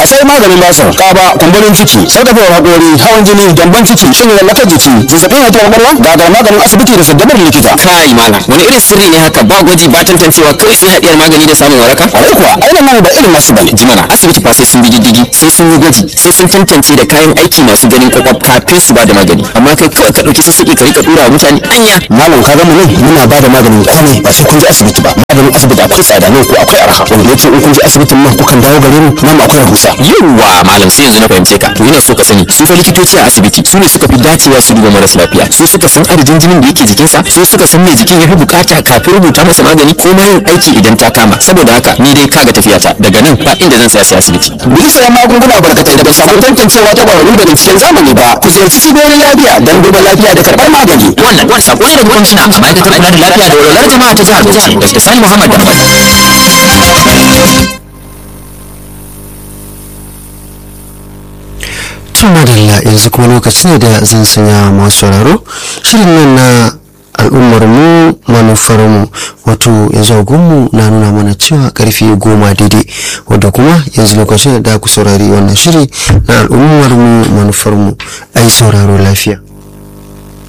sai maganin basir kaba kumburin ciki sarkafewar hakori hawan jini gyamban ciki shin lallakar jiki zazzabin haihuwar kwakwalwa gagar maganin asibiti da saddabar likita kai malam wani irin sirri ne haka ba gwaji ba tantancewa kai sai haɗiyar magani da samun waraka kwarai kuwa ainihin nan ba irin nasu bane jimana asibiti fa sai sun bi diddigi sai sun yi gwaji sai sun tantance da kayan aiki masu ganin kwakwaf kafin su ba da magani amma kai kawai ka ɗauki sassaƙi ka rika ɗura wa mutane anya malam ka gama nan muna ba da maganin komai ba sai kun je asibiti ba maganin asibiti akwai tsada nan ko akwai arha wanda yake in kun je asibitin nan kukan dawo gare mu nan akwai rahusa yawwa malam sai yanzu na fahimce ka to ina so ka sani su fa likitoci a asibiti su ne suka fi dacewa su duba maras lafiya su suka san adadin jinin da yake jikinsa su suka san me jikin ya fi bukata kafin rubuta masa magani ko ma yin aiki idan ta kama saboda haka ni dai kaga tafiyata daga nan ba inda zan tsaya sai asibiti Bisa sayan magunguna barkatai da ba samu tantancewa ta ƙwararru da binciken zamani ba ku ziyarci cibiyoyin lafiya don duba lafiya da karɓar magani wannan wani sako ne daga kwamishina a ma'aikatar kula da lafiya da walwalar jama'a ta jihar Bauchi Dr. Sani Muhammad Dambam tun madalla yanzu kuma lokaci ne da zan sanya masu sauraro shirin nan na al'ummar mu manufar mu wato yanzu agunmu na nuna mana cewa karfe goma daidai wadda kuma yanzu lokacin da ku saurari wannan shiri na al'ummar mu manufar mu ai sauraro lafiya